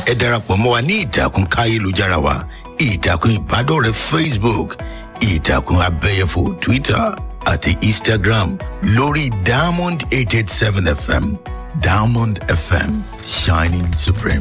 ẹ darapọ̀ mọ́ wa ní ìtàkùn káyélujára wa ìtàkùn ìbádọ́rẹ̀ẹ́ facebook ìtàkùn abẹ́yẹfò twitter àti instagram lórí diamond eight eight seven fm diamond fm shining supreme.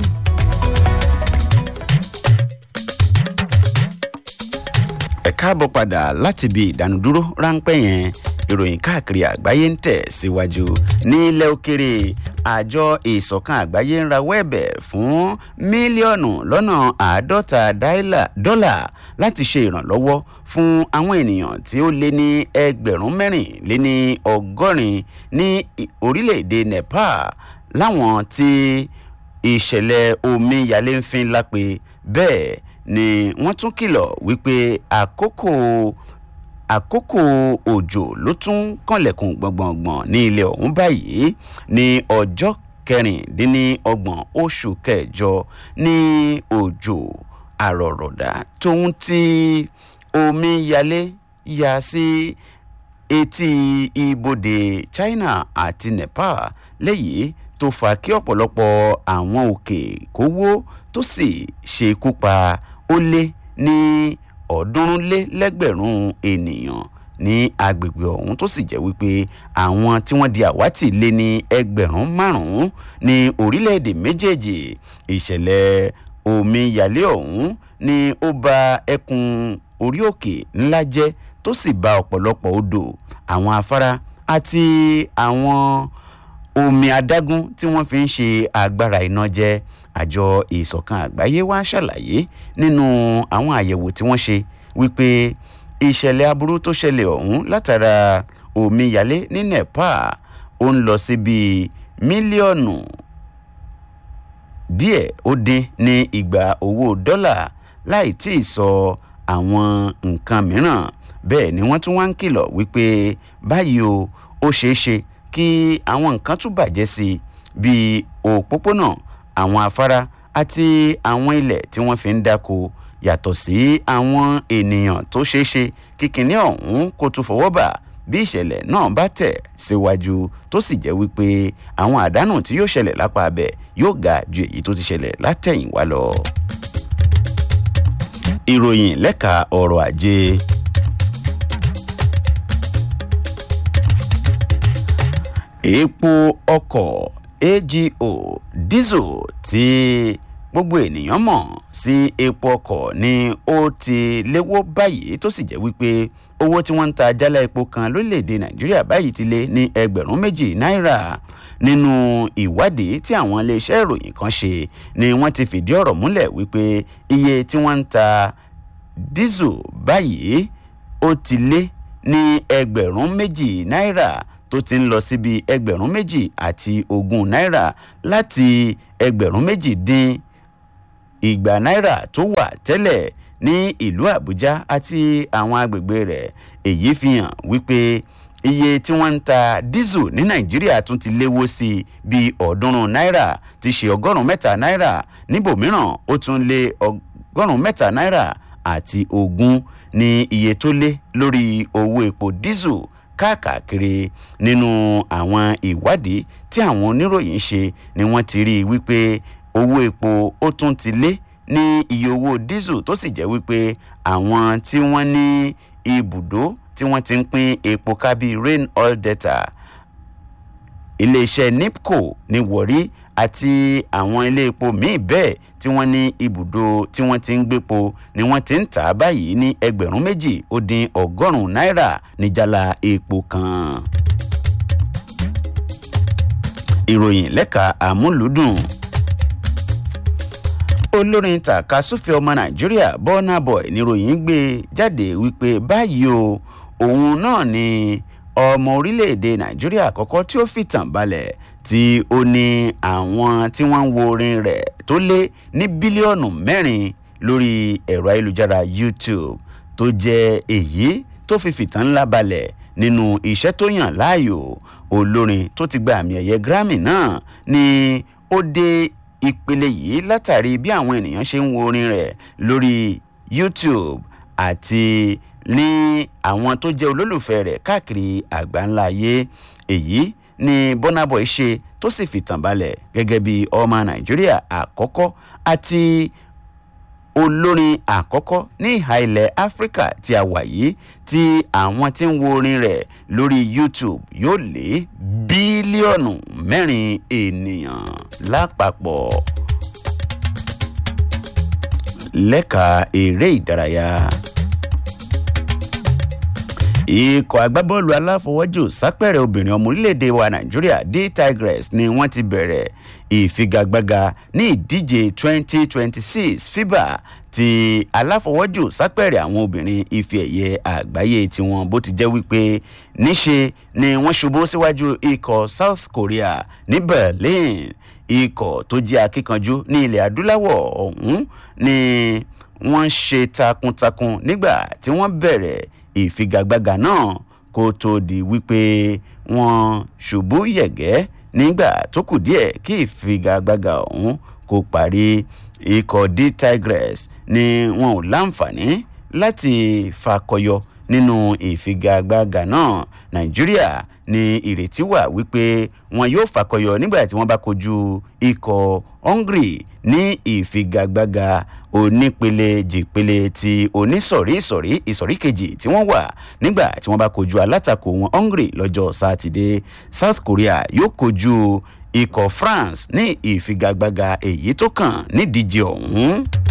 ẹ káàbọ̀ padà láti ibi ìdánudúró ráńpẹ́ yẹn ìròyìn káàkiri àgbáyé ń tẹ̀ síwájú ní ilẹ̀ òkèrè àjọ ìsọ̀kan àgbáyé ń rawọ́ ẹ̀bẹ̀ fún mílíọ̀nù lọ́nà àádọ́ta dọ́là láti ṣe ìrànlọ́wọ́ fún àwọn ènìyàn tí ó lé ní ẹgbẹ̀rún mẹ́rin lé ní ọgọ́rin ní orílẹ̀-èdè nepal láwọn tí ìṣẹ̀lẹ̀ omíyalé ń fin lápè bẹ́ẹ̀ ni wọ́n tún kìlọ̀ wípé àkókò àkókò òjò ló tún kànlẹ̀kùn gbọ̀ngbọ̀ngbọ̀n ní ilẹ̀ ọ̀hún báyìí ní ọjọ́ kẹrìndínlọ́gbọ̀n oṣù kẹjọ ní òjò àrọ̀rọ̀dá tóun ti omi yalé ya sí etí ibodè china àti nepal lẹ́yìn tó fa kí ọ̀pọ̀lọpọ̀ àwọn òkè kó wó tó sì ṣekú pa ó lé ní ọ̀ọ́dúnrún lé lẹ́gbẹ̀rún ènìyàn ní agbègbè ọ̀hún tó sì jẹ́ wípé àwọn tí wọ́n di àwátì lé ní ẹgbẹ̀rún márùn-ún ní orílẹ̀-èdè méjèèjì ìṣẹ̀lẹ̀ omíyalé ọ̀hún ni ó ba ẹkùn orí òkè ńlá jẹ́ tó sì ba ọ̀pọ̀lọpọ̀ odò àwọn afárá àti àwọn omi adágún tí wọ́n fi ń ṣe agbára iná jẹ́ àjọ ìsọ̀kan àgbáyé wá ṣàlàyé nínú àwọn àyẹ̀wò tí wọ́n ṣe wípé ìṣẹ̀lẹ̀ aburú tó ṣẹlẹ̀ ọ̀hún látara omíyalé ní nepal ó ń lọ sí bíi mílíọ̀nù díẹ̀ ó dín ní ìgbà owó dọ́là láì tí ì sọ àwọn nǹkan mìíràn bẹ́ẹ̀ ni wọ́n tún wá ń kìlọ̀ wípé báyìí o ó ṣeé ṣe kí àwọn nǹkan tún bàjẹ́ sí i bíi òpópónà àwọn afárá àti àwọn ilẹ̀ tí wọ́n fi ń dáko yàtọ̀ sí àwọn ènìyàn tó ṣeé ṣe kíkiní ọ̀hún kó tún fọwọ́ bà bí ìṣẹ̀lẹ̀ náà bá tẹ̀ síwájú tó sì jẹ́ wípé àwọn àdánù tí yóò ṣẹlẹ̀ lápá abẹ yóò ga ju èyí tó ti ṣẹlẹ̀ látẹ̀yìnwá lọ. ìròyìn lẹ́ka ọrọ̀ ajé. epo ọkọ̀ ago diesel tí gbogbo ènìyàn mọ̀ sí epo ọkọ̀ ni ó ti léwó báyìí tó sì jẹ́ wípé owó tí wọ́n ń ta jálá epo kan lórílẹ̀‐èdè nàìjíríà báyìí ti lé ní ẹgbẹ̀rún méjì náírà nínú ìwádìí tí àwọn iléeṣẹ́ ìròyìn kan ṣe ni wọ́n ti fìdí ọ̀rọ̀ múlẹ̀ wípé iye tí wọ́n ń ta diesel báyìí ó ti lé ní ẹgbẹ̀rún méjì náírà tó ti ń lọ síbi ẹgbẹ̀rún méjì àti ogún náírà láti ẹgbẹ̀rún méjì dín ìgbà náírà tó wà tẹ́lẹ̀ ní ìlú àbújá àti àwọn agbègbè rẹ̀ èyí fi hàn wípé iye tí wọ́n ń ta dísù ní nàìjíríà tún ti léwó sí i bíi ọ̀ọ́dúnrún náírà ti ṣe ọgọ́rùn-ún mẹ́ta náírà níbòmíràn ó tún lé ọgọ́rùn-ún mẹ́ta náírà àti ogún ní iye tó lé lórí owó epo dísù káàkiri nínú àwọn ìwádìí tí àwọn oníròyìn ṣe ni wọ́n ti rí i wípé owó epo ó tún ti lé ní iye owó dísù tó sì jẹ́ wípé àwọn tí wọ́n ní ibùdó tí wọ́n ti ń pín epo kábí rain oil delta iléeṣẹ́ nipco ní wọ̀rí àti àwọn ilé epo míì bẹ́ẹ̀ tí wọ́n ní ibùdó tí wọ́n ti ń gbépo ni wọ́n ti ń tà á báyìí ní ẹgbẹ̀rún méjì ó dín ọgọ́rùn-ún náírà níjàlá epo kan. ìròyìn lẹ́ka àmúlùdùn olórin tàkasúfẹ́ ọmọ nàìjíríà bọ́nà boy níròyìn gbé jáde wípé báyìí o òun náà ni ọmọ orílẹ̀-èdè nàìjíríà àkọ́kọ́ tí ó fìtàn balẹ̀ tí ó ní àwọn tí wọ́n ń wo orin rẹ̀ tó lé ní bílíọ̀nù mẹ́rin lórí ẹ̀rọ ayélujára youtube tó jẹ́ èyí tó fi fìtàn ńlá balẹ̀ nínú iṣẹ́ tó yàn láàyò olórin tó ti gba àmì ẹ̀yẹ grammy náà ni ó dé ìpele yìí látàrí bí àwọn ènìyàn ṣe ń wo orin rẹ̀ lórí youtube àti ní àwọn tó jẹ́ olólùfẹ́ rẹ̀ káàkiri àgbáńlá ayé èyí ni bọ́nàbọ̀ ṣe tó sì fìtàn balẹ̀ gẹ́gẹ́ bí ọmọ nàìjíríà àkọ́kọ́ àti olórin àkọ́kọ́ ní ìhà ilẹ̀ áfíríkà tí a wà yìí tí àwọn tí ń wo orin rẹ̀ lórí youtube yóò lé bílíọ̀nù mẹ́rin ènìyàn lápapọ̀ lẹ́ka eré ìdárayá ikọ̀ agbábọ́ọ̀lù aláfọwọ́jù sápẹ̀rẹ̀ obìnrin ọmọ orílẹ̀-èdè wa nàìjíríà d tigress ni wọ́n ti bẹ̀rẹ̀ ìfigagbága ní ìdíje 2026 fiba ti aláfọwọ́jù sápẹ̀rẹ̀ àwọn obìnrin ife ẹ̀yẹ àgbáyé tiwọn bó ti jẹ́ wípé níṣe ni wọ́n ṣubú síwájú ikọ̀ south korea ní berlin ikọ̀ tó jẹ́ akíkanjú ní ilẹ̀ adúláwọ̀ ọ̀hún ni wọ́n ṣe takuntakun nígbà tí wọ́n bẹ̀rẹ̀ ìfigagbága náà kó tó di wípé wọ́n ṣubú yẹ̀gẹ́ nígbà tó kù díẹ̀ kí ìfigagbága ọ̀hún kó parí ikọ̀ d tigress ni wọn ò láǹfààní láti fakọyọ nínú ìfigagbága náà nàìjíríà ní ìrètí wà wípé wọn yóò fakọyọ nígbà tí wọn bá kojú ikọ̀ hungary ní ìfigagbága onípele jìpele ti onísọ̀rí ìsọ̀rí ìsọ̀rí kejì tí wọ́n wà nígbà tí wọ́n bá kojú alátakò wọn hungary lọ́jọ́ sátidé south korea yóò kojú ikọ̀ france ní ìfigagbága èyí tó kàn nídíje ọ̀hún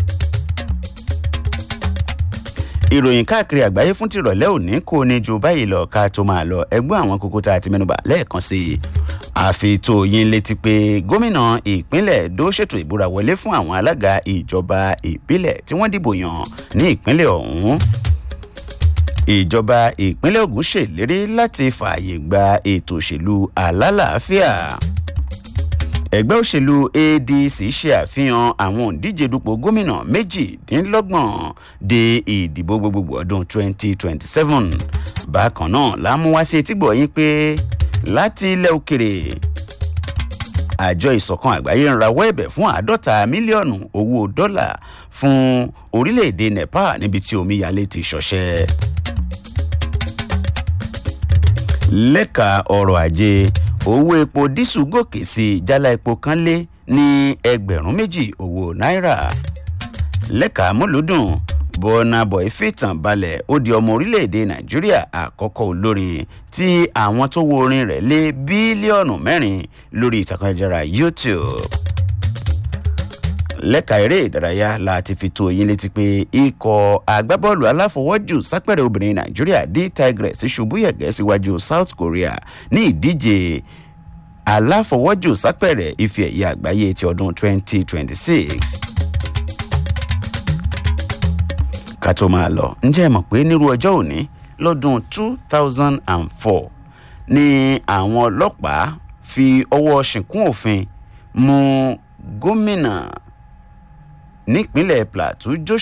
ìròyìn káàkiri àgbáyé fún tìrọ̀lẹ́ òní kò ní ju báyìí lọ ká tó máa lọ ẹgbọ́n àwọn kókó tá a ti mẹ́nuba lẹ́ẹ̀kan sí i àfitò yín létí pé gómìnà ìpínlẹ̀ èdò ṣètò ìbúra wọlé fún àwọn alága ìjọba ìbílẹ̀ tí wọ́n dìbò yàn ní ìpínlẹ̀ ọ̀hún ìjọba ìpínlẹ̀ ogun ṣèlérí láti fààyè gba ètò òṣèlú alálàáfíà ẹgbẹ́ òṣèlú adc ṣe àfihàn àwọn òǹdíje dupò gómìnà méjìdínlọ́gbọ̀n de ìdìbò gbogbogbò ọdún 2027 bákan náà lámúwá sí etígbọ̀ yín pé láti ilẹ̀ òkèrè àjọ ìsọ̀kan àgbáyé ń rawọ́ ẹ̀bẹ̀ fún àádọ́ta mílíọ̀nù owó dọ́là fún orílẹ̀-èdè nepal níbi tí omíyalé ti ṣọṣẹ́ lẹ́ka ọrọ̀ ajé owó epo dísù gòkè sí jálá epo kan lé ní ẹgbẹ̀rún méjì owó náírà lẹ́ka múlùdùn bọ́nà bọ̀ì fìtàn balẹ̀ ó di ọmọ orílẹ̀-èdè nàìjíríà àkọ́kọ́ olórin tí àwọn tó wo orin rẹ̀ lé bílíọ̀nù mẹ́rin lórí ìtàkùn ẹ̀jára youtube lẹ́ka eré ìdárayá láti fi tó yín létí pé ikọ̀ agbábọ́ọ̀lù aláfọwọ́jù sápẹ̀rẹ̀ obìnrin nàìjíríà d tigress ṣubú yẹ̀gẹ́ síwájú south korea ní ìdíje aláfọwọ́jù sápẹ̀rẹ̀ ife ẹ̀yẹ àgbáyé ti ọdún 2026. ká tó máa lọ ǹjẹ́ ẹ mọ̀ pé nírú ọjọ́ òní lọ́dún 2004 ni àwọn ọlọ́pàá fi ọwọ́ ṣìnkún òfin mú gómìnà nípínlẹ̀ plateau